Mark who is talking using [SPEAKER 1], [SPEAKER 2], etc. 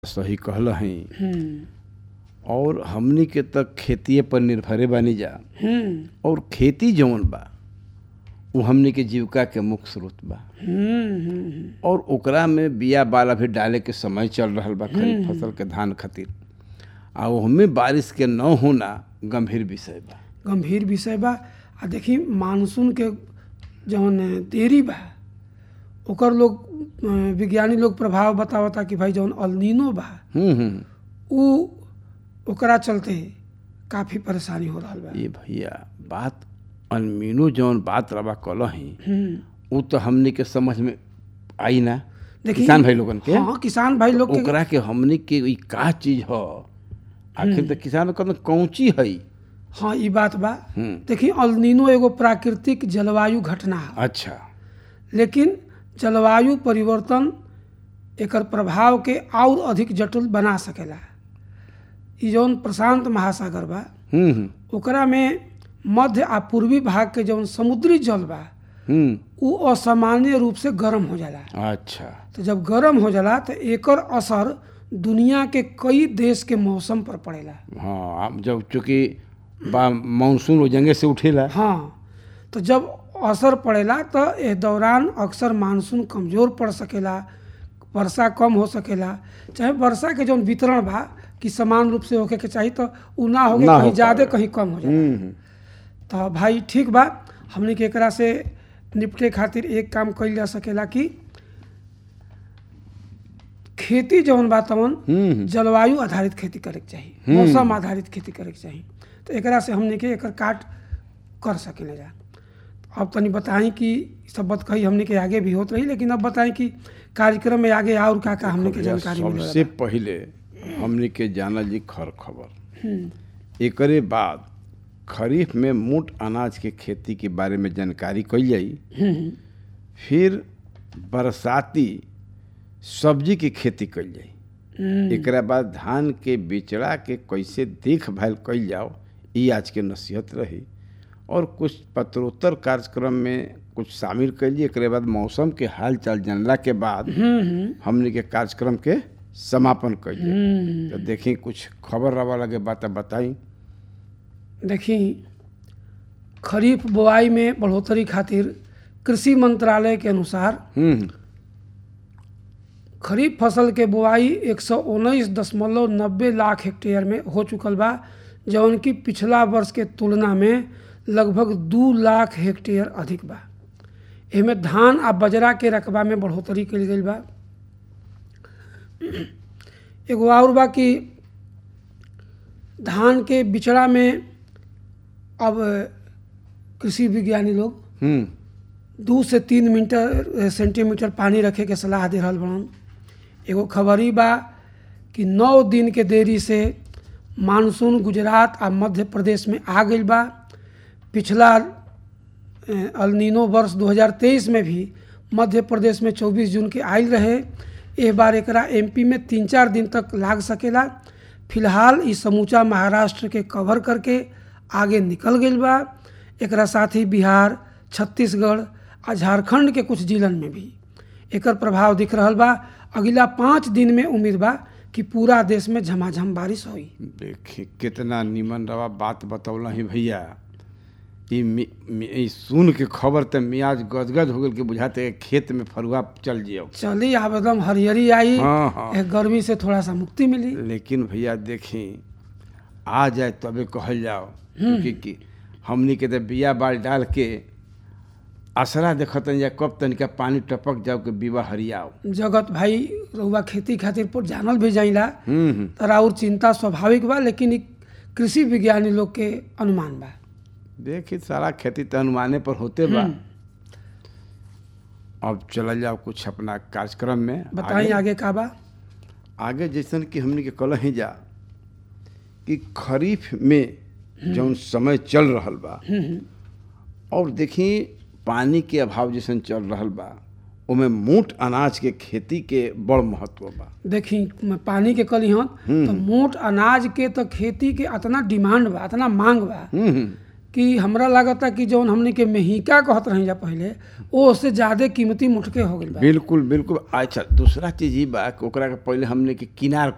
[SPEAKER 1] सही कहल हई
[SPEAKER 2] हम्म,
[SPEAKER 1] और हमनी के तक खेतीये पर निर्भरे बानी जा
[SPEAKER 2] हम्म,
[SPEAKER 1] और खेती जौन बा वो हमनी के जीविका के मुख्य स्रोत बा
[SPEAKER 2] हम्म, हम्म,
[SPEAKER 1] और ओकरा में बिया बाला भी डाले के समय चल रहल बा खरीफ फसल के धान खातिर आ ओहमे बारिश के न होना गंभीर विषय बा
[SPEAKER 2] गंभीर विषय बा आ देखी मानसून के जौन देरी बा ओकर लोग अ, विज्ञानी लोग प्रभाव बतावता कि भाई जौन अल्नीनो बा
[SPEAKER 1] हम्म हम्म
[SPEAKER 2] उ ओकरा चलते काफी परेशानी हो रहल बा
[SPEAKER 1] ये भैया बात अनमीनो जौन बात रवा कलही
[SPEAKER 2] हम्म,
[SPEAKER 1] वो तो हमनी के समझ में आई ना
[SPEAKER 2] देखी
[SPEAKER 1] किसान भाई लोगन के
[SPEAKER 2] हाँ किसान भाई लोग के
[SPEAKER 1] ओकरा के हमनी के ई का चीज ह आखिर तो किसान कहते कौची है
[SPEAKER 2] हाँ ई बात बा
[SPEAKER 1] हम्म
[SPEAKER 2] देखी अल्नीनो एगो प्राकृतिक जलवायु घटना है
[SPEAKER 1] अच्छा
[SPEAKER 2] लेकिन जलवायु परिवर्तन एकर प्रभाव के और अधिक जटिल बना सकेला ई जौन प्रशांत महासागर बा
[SPEAKER 1] हम्म हम्म
[SPEAKER 2] ओकरा में मध्य आ पूर्वी भाग के जौन समुद्री जल बा
[SPEAKER 1] हम्म
[SPEAKER 2] उ असामान्य रूप से गर्म हो जाला
[SPEAKER 1] अच्छा
[SPEAKER 2] तो जब गर्म हो जाला तो एकर असर दुनिया के कई देश के मौसम पर पड़ेला
[SPEAKER 1] हाँ अब जब चूंकि बा मानसून वो जंगे से उठेला
[SPEAKER 2] हाँ तो जब असर पड़ेला तो एह दौरान अक्सर मानसून कमज़ोर पड़ सकेला वर्षा कम हो सकेला चाहे वर्षा के जौन वितरण बा कि समान रूप से होके के चाही तो उ ना होके
[SPEAKER 1] ना हो
[SPEAKER 2] कहीं ज़्यादा
[SPEAKER 1] पावेला।
[SPEAKER 2] कहीं कम हो जाला
[SPEAKER 1] हम्म हम्म,
[SPEAKER 2] तो भाई ठीक बा हमने के एकरा से निपटे खातिर एक काम कइल जा सकेला कि खेती जौन बा तवन
[SPEAKER 1] हम्म हम्म,
[SPEAKER 2] जलवायु आधारित खेती करे के चाही मौसम आधारित खेती करे के चाही तो एकरा से हमने के एकर काट कर सकेले जा अब तनी बताई कि ई सब बात कही हमने के आगे भी होत रही लेकिन अब बताई कि कार्यक्रम में आगे और का का हमने के
[SPEAKER 1] भैया,
[SPEAKER 2] जानकारी मिले
[SPEAKER 1] सबसे पहिले हमनी के जानल जी खर खबर
[SPEAKER 2] हम्म
[SPEAKER 1] एकरे बाद खरीफ में मोट अनाज के खेती के बारे में जानकारी कइल जाई
[SPEAKER 2] हम्म
[SPEAKER 1] फिर बरसाती सब्जी के खेती कइल जाई
[SPEAKER 2] हम्म,
[SPEAKER 1] एकरा बाद धान के बिचड़ा के कैसे देखभाल कइल जाओ ई आज के नसीहत रही और कुछ पत्रोत्तर कार्यक्रम में कुछ शामिल कइली एकरे बाद मौसम के हाल चाल जानला के बाद
[SPEAKER 2] हम्म हम्म,
[SPEAKER 1] हमने के कार्यक्रम के समापन कइली
[SPEAKER 2] हम्म
[SPEAKER 1] तो देखी कुछ खबर रवा लगे बात बताई
[SPEAKER 2] देखी खरीफ बुआई में बढ़ोतरी खातिर कृषि मंत्रालय के अनुसार
[SPEAKER 1] हम्म
[SPEAKER 2] खरीफ फसल के बुआई एक सौ उन्नीस दशमलव नब्बे लाख हेक्टेयर में हो चुकल बा जौन की पिछला वर्ष के तुलना में लगभग दू लाख हेक्टेयर अधिक बा एमे धान आ बजरा के रकबा में बढ़ोतरी कइल गइल बा एगो और बा कि धान के बिचड़ा में अब कृषि विज्ञानी लोग
[SPEAKER 1] हम्म
[SPEAKER 2] दू से तीन मीटर सेंटीमीटर पानी रखे के सलाह दे रहल बड़न एगो खबरी बा कि नौ दिन के देरी से मानसून गुजरात आ मध्य प्रदेश में आ गइल बा पिछला अ, अल्नीनो वर्ष 2023 में भी मध्य प्रदेश में 24 जून के आयल रहे एह बार एकरा एमपी में तीन चार दिन तक लाग सकेला फिलहाल ई समूचा महाराष्ट्र के कवर करके आगे निकल गइल बा एकरा साथ ही बिहार छत्तीसगढ़ आ झारखंड के जिलन जिलन में भी एकर प्रभाव दिख रहल बा अगिला पाँच दिन में उम्मीद बा कि पूरा देश में झमाझम बारिश होई
[SPEAKER 1] देखी कितना निमन रवा बात बतौला ही भैया ई मि- मि- ई सुन के खबर त मियाज गदगद हो गेल के बुझाते कि खेत में फरुआ चल जियो
[SPEAKER 2] चली अब एकदम हरियरी आई
[SPEAKER 1] हाँ हाँ
[SPEAKER 2] ए गर्मी से थोड़ा सा मुक्ति मिली
[SPEAKER 1] लेकिन भैया देखी आ जाए तबे कहल जाओ क्योंकि कि हमनी के तो बिया बाल डाल के असरा देखतन या कब तनिका पानी टपक जाओ के बीवा हरियाओ
[SPEAKER 2] जगत भाई रउआ खेती खातिर पर जानल भी जाइला
[SPEAKER 1] हम्म हम्म
[SPEAKER 2] तरा और चिंता स्वाभाविक बा लेकिन इ कृषि विज्ञानी लोग के अनुमान बा
[SPEAKER 1] देखी सारा खेती तो अनुमाने पर होते बा अब चल जाओ कुछ अपना कार्यक्रम में
[SPEAKER 2] बताई
[SPEAKER 1] आगे,
[SPEAKER 2] आगे का बा
[SPEAKER 1] आगे जैसन कि हमने के कल ही जा कि खरीफ में जौन समय चल रहल बा और देखी पानी के अभाव जैसन चल रहल बा ओमे मोट अनाज के खेती के बड़ महत्व बा
[SPEAKER 2] देखी म- पानी के कली हन तो मोट अनाज के तो खेती के अतना डिमांड बा अतना मांग बा
[SPEAKER 1] हम्म हम्म
[SPEAKER 2] कि हमरा लागता कि जौन हमने के मेहिका कहत रही जा पहले ओ से ज्यादा कीमती मुठके हो गइल बा
[SPEAKER 1] बिल्कुल बिल्कुल अच्छा दूसरा चीज ई बा कि ओकरा के पहले हमने के किनार